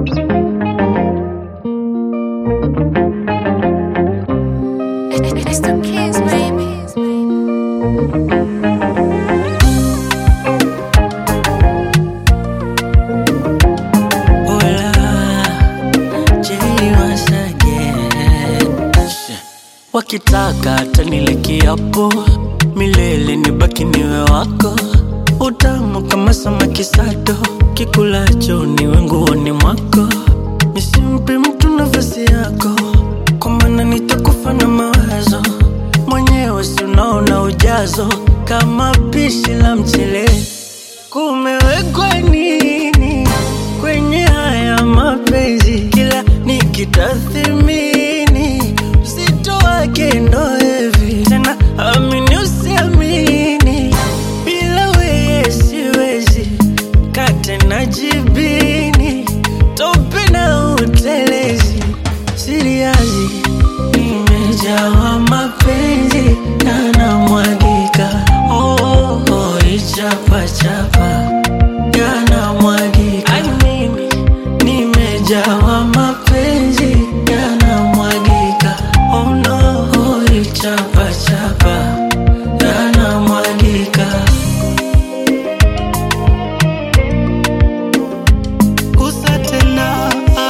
It's the kids, baby. Wakitaka tanile kiapo milele nibaki niwe wako, utamu kama samaki sato, kikulacho niwe nguoni mwako, nisimpe mtu nafasi yako, kwa maana nitakufa na mawazo mwenyewe, si unaona ujazo kama pishi la mchele. Kumewekwa nini kwenye haya mapenzi? Kila nikitathimini uzito wake ndo hivi tena, amini usiamini, bila weye siwezi kate na jibini, tope na utelezi, siriazi nimejawa mapenzi na namwagika, oh, oh, oh, ichapachapa yanamwagika, Ai, mimi nimejawa mapenzi yanamwagika, oh no, oh, ichapachapa yanamwagika. Gusa tena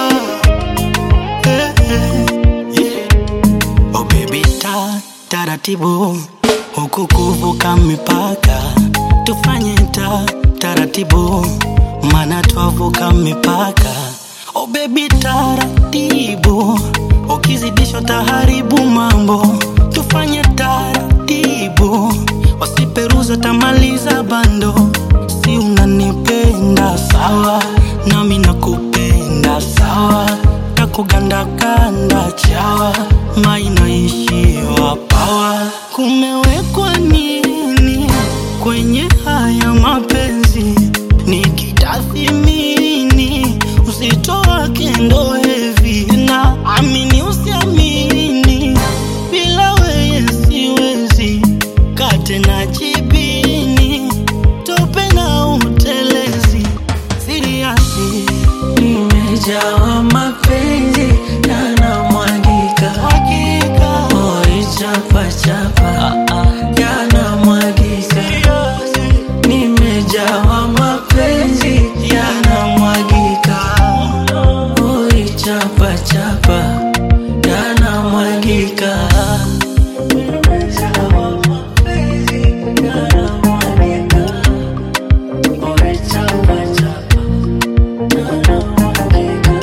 eh, eh, yeah. Oh baby ta taratibu huku kuvuka mipaka tufanye ta taratibu mana twavuka mipaka Oh baby taratibu ukizidisha taharibu mambo tufanye taratibu wasiperuza tamaliza bando si unanipenda sawa nami nakupenda sawa takugandakanda chawa mainaishiwa pawa kumewekwa nini kwenye haya mapenzi nikitathimini uzito wake ndo hevi na amini usiamini bila weye siwezi kate na jibini tope na utelezi siriasi Nimejawa mapenzi yanamwagika, hakika oh, ichapachapa yanamwagika, nimejawa mapenzi yanamwagika, oh, ichapachapa yanamwagika. Nimejawa mapenzi yanamwagika, oh, ichapachapa yanamwagika.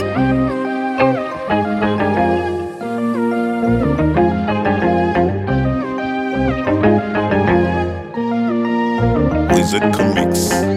Wizard Comics.